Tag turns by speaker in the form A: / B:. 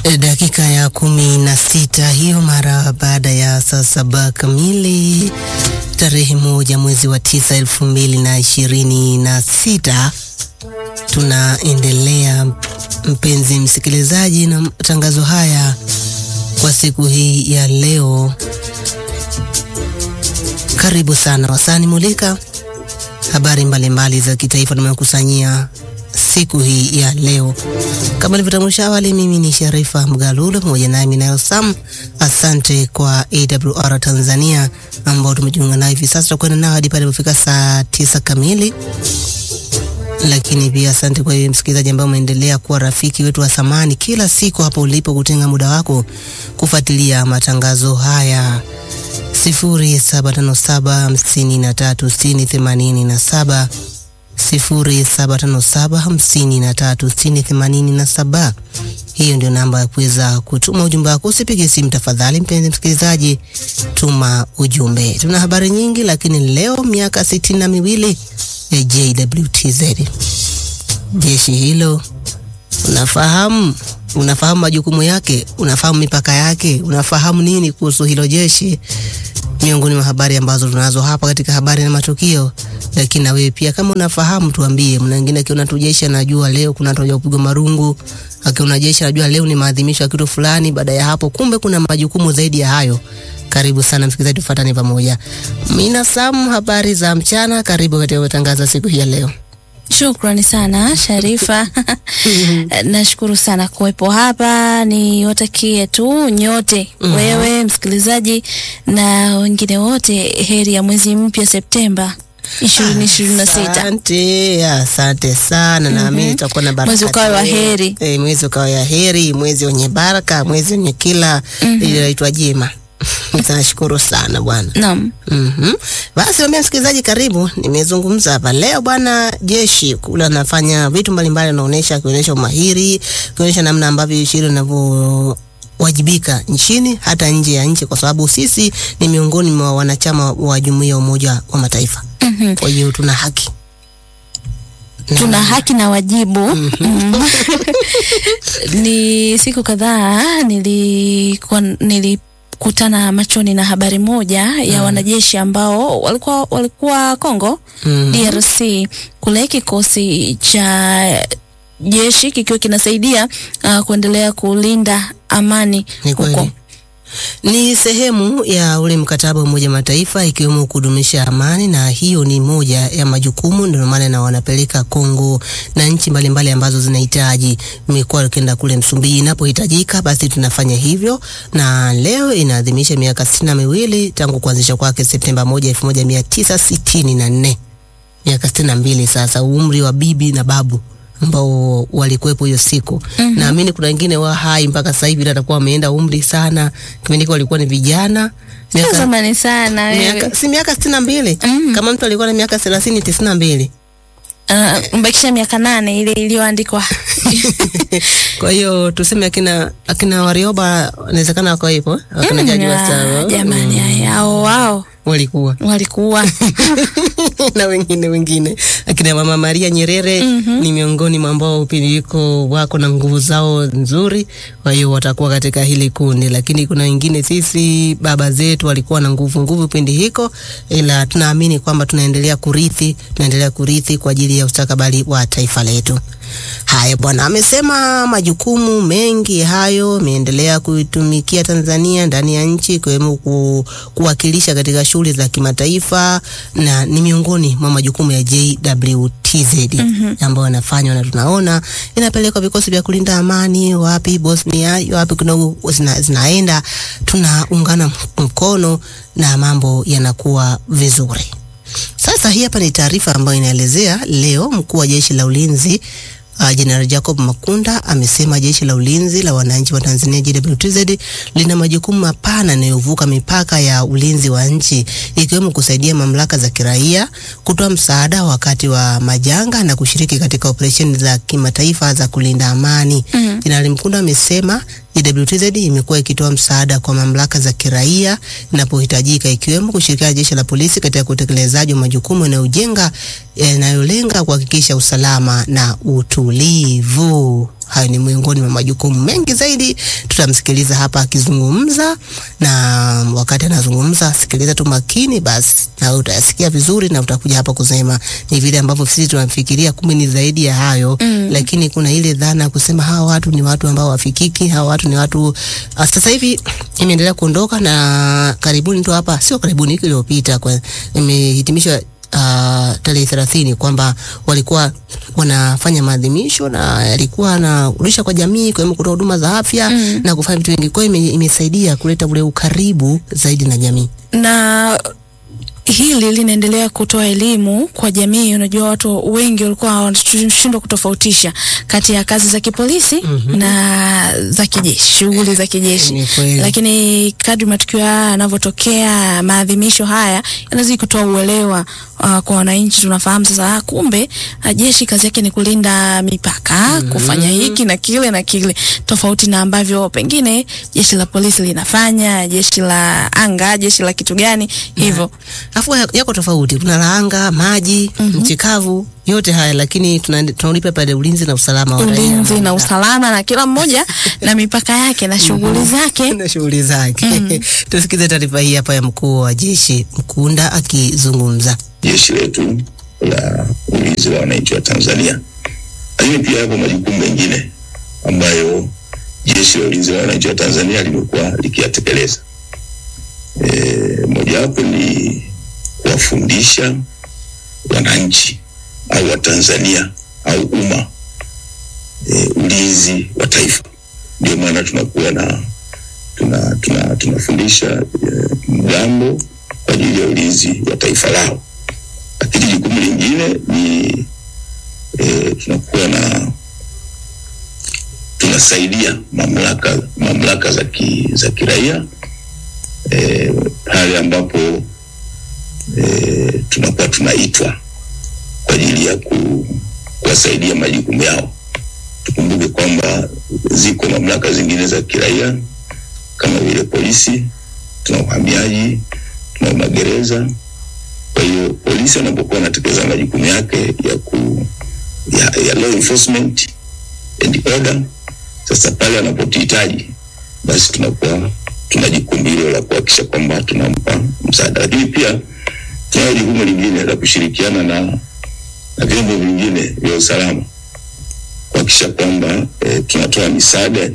A: Dakika ya kumi na sita hiyo mara baada ya saa saba kamili tarehe moja mwezi wa tisa elfu mbili na ishirini na sita tunaendelea mpenzi msikilizaji na matangazo haya kwa siku hii ya leo. Karibu sana Wasani Mulika, habari mbalimbali za kitaifa tumekusanyia siku hii ya leo. Kama nilivyotambulisha awali, mimi ni Sharifa Mgalulo pamoja nami nayo Sam. Asante kwa AWR Tanzania ambao tumejiunga nao hivi sasa, tutakwenda nao hadi pale ilipofika saa tisa kamili lakini pia asante kwa hiyo msikilizaji ambaye umeendelea kuwa rafiki wetu wa thamani kila siku hapo ulipo kutenga muda wako kufuatilia matangazo haya. sifuri saba tano saba hamsini na tatu sitini themanini na saba sifuri saba tano saba hamsini na tatu sitini themanini na saba. Hiyo ndio namba ya kuweza kutuma ujumbe wako. Usipige simu tafadhali, mpenzi msikilizaji, tuma ujumbe. Tuna habari nyingi, lakini leo miaka sitini na miwili ya JWTZ. Jeshi hilo unafahamu, unafahamu majukumu yake, unafahamu mipaka yake, unafahamu nini kuhusu hilo jeshi? Miongoni mwa habari ambazo tunazo hapa katika habari na matukio. Lakini na wewe pia kama unafahamu, tuambie. Mna wengine akiona tu jeshi anajua leo kuna watu kupigwa marungu, akiona jeshi anajua leo ni maadhimisho ya kitu fulani. Baada ya hapo, kumbe kuna majukumu zaidi ya hayo. Karibu sana msikilizaji, tufuatane pamoja. Mina Sam, habari za mchana, karibu katika matangazo siku hii ya leo.
B: Shukrani sana Sharifa. Nashukuru sana kuwepo hapa, niwatakie tu nyote mm -hmm. wewe msikilizaji na wengine wote heri ya mwezi mpya Septemba ishirini ishirini na sita.
A: Asante, asante sana. Naamini tutakuwa na baraka.
B: Mwezi ukawe wa heri.
A: Eh, mwezi ukawe wa heri, mwezi wenye baraka, mwezi wenye kila linaitwa jema. Nashukuru sana bwana.
B: Naam.
A: Mhm. Basi wambia msikilizaji, karibu. Nimezungumza hapa leo bwana, jeshi kule anafanya vitu mbalimbali, anaonyesha akionyesha umahiri, akionyesha namna ambavyo jeshi hilo linavyo wajibika nchini hata nje ya nchi, kwa sababu sisi ni miongoni mwa wanachama wa jumuiya ya Umoja wa Mataifa.
B: Mhm.
A: Kwa hiyo tuna haki
B: Tuna haki na wajibu. Mm. Ni siku kadhaa nilikuwa nilikutana machoni na habari moja ya wanajeshi ambao walikuwa walikuwa Kongo
A: Mhm.
B: DRC kule kikosi cha jeshi kikiwa kinasaidia uh, kuendelea kulinda amani
A: Ni
B: huko.
A: kweli. Ni sehemu ya ule mkataba wa Umoja Mataifa ikiwemo kudumisha amani, na hiyo ni moja ya majukumu, ndio maana na wanapeleka Kongo na nchi mbalimbali ambazo zinahitaji. Imekuwa ukienda kule Msumbiji inapohitajika, basi tunafanya hivyo, na leo inaadhimisha miaka sitini na miwili tangu kuanzisha kwake Septemba moja elfu moja mia tisa sitini na nne miaka sitini na mbili sasa, umri wa bibi na babu ambao walikuwepo hiyo siku. Naamini kuna wengine wa hai mpaka sasa hivi, ila atakuwa wameenda umri sana. Kipindi hiko walikuwa ni vijana
B: Sio
A: miaka,
B: zamani sana wewe.
A: miaka, si miaka sitini na mbili
B: Mm.
A: kama mtu alikuwa na miaka thelathini tisini na mbili
B: Uh, mbakisha miaka nane ile iliyoandikwa.
A: kwa hiyo tuseme akina akina Warioba inawezekana wako hivyo akina
B: Mm,
A: Jaji
B: ah,
A: wastaafu
B: jamani haya hao wao
A: walikuwa
B: walikuwa
A: na wengine wengine akina Mama Maria Nyerere ni miongoni mwa ambao upindiko wako na nguvu zao nzuri, kwa hiyo watakuwa katika hili kundi. Lakini kuna wengine sisi baba zetu walikuwa na nguvu nguvu kipindi hiko, ila tunaamini kwamba tunaendelea kurithi, tunaendelea kurithi kwa ajili ya ustakabali wa taifa letu. Haya bwana, amesema majukumu mengi hayo ameendelea kuitumikia Tanzania ndani ya nchi ikiwemo ku, kuwakilisha katika shughuli za kimataifa na ni miongoni mwa majukumu ya JWTZ ambayo yanafanywa na tunaona inapelekwa vikosi vya kulinda amani wapi Bosnia, wapi kidogo zina, zinaenda, tunaungana mkono na mambo yanakuwa vizuri. Sasa hii hapa ni taarifa ambayo inaelezea leo mkuu wa jeshi la ulinzi Uh, Jenerali Jacob Makunda amesema jeshi la ulinzi la wananchi wa Tanzania JWTZ lina majukumu mapana yanayovuka mipaka ya ulinzi wa nchi ikiwemo kusaidia mamlaka za kiraia, kutoa msaada wakati wa majanga na kushiriki katika operesheni za kimataifa za kulinda amani.
B: Mhm.
A: Jenerali Mkunda amesema JWTZ imekuwa ikitoa msaada kwa mamlaka za kiraia inapohitajika ikiwemo kushirikiana na jeshi la polisi katika utekelezaji wa majukumu yanayojenga yanayolenga kuhakikisha usalama na utulivu. Hayo ni miongoni mwa majukumu mengi zaidi, tutamsikiliza hapa akizungumza, na wakati anazungumza, sikiliza tu makini, basi na wewe utayasikia vizuri, na utakuja hapa kusema ni vile ambavyo sisi tunafikiria, kumbe ni zaidi ya hayo
B: Mm.
A: lakini kuna ile dhana ya kusema hawa watu ni watu ambao wafikiki, hawa watu ni watu uh, sasa hivi imeendelea kuondoka, na karibuni tu hapa, sio karibuni, wiki iliyopita kwa imehitimishwa uh, tarehe thelathini kwamba walikuwa wanafanya maadhimisho na yalikuwa anarudisha kwa jamii kwa kutoa huduma za afya
B: Mm.
A: na kufanya vitu vingi. Kwa hiyo ime, imesaidia kuleta ule ukaribu zaidi na jamii.
B: na hili linaendelea kutoa elimu kwa jamii. Unajua, watu wengi walikuwa wanashindwa kutofautisha kati ya kazi za kipolisi
A: Mhm.
B: na za kijeshi, shughuli za kijeshi.
A: Ni kweli.
B: Lakini kadri matukio haya yanavyotokea, maadhimisho haya yanazidi kutoa uelewa uh, kwa wananchi. Tunafahamu sasa, ah, kumbe ah, jeshi kazi yake ni kulinda mipaka, kufanya hiki na kile na kile, tofauti na ambavyo pengine jeshi la polisi linafanya, jeshi la anga, jeshi la kitu gani hivyo.
A: Afu ya- yako tofauti, kuna la anga, maji, nchi kavu, yote haya, lakini tuna- tunaulipa pale ulinzi na usalama wa raia.
B: Ulinzi na usalama na kila mmoja na mipaka yake na shughuli zake.
A: na shughuli zake. Tusikize taarifa hii hapa ya mkuu wa jeshi Mkunda akizungumza.
C: jeshi letu la ulinzi wa wananchi wa Tanzania. Lakini pia yapo majukumu mengine ambayo jeshi la ulinzi wa wananchi wa Tanzania limekuwa likiyatekeleza. E, mojawapo ni kuwafundisha wananchi au Watanzania au umma e, ulinzi wa taifa. Ndio maana tunakuwa na tuna, tuna, tunafundisha e, mgambo kwa ajili ya ulinzi wa taifa lao lakini jukumu lingine ni e, tunakuwa na tunasaidia mamlaka mamlaka za ki, za kiraia e, pale ambapo e, tunakuwa tunaitwa kwa ajili ya ku, kuwasaidia majukumu yao. Tukumbuke kwamba ziko mamlaka zingine za kiraia kama vile polisi, tuna uhamiaji, tuna magereza kwa hiyo polisi wanapokuwa wanatekeleza majukumu yake ya ku ya, ya law enforcement and order, sasa pale wanapotuhitaji basi tunakuwa tuna jukumu hilo la kuhakikisha kwamba tunampa msaada, lakini pia tunalo jukumu lingine la kushirikiana na na vyombo vingine vya usalama kuhakikisha kwamba eh, tunatoa misaada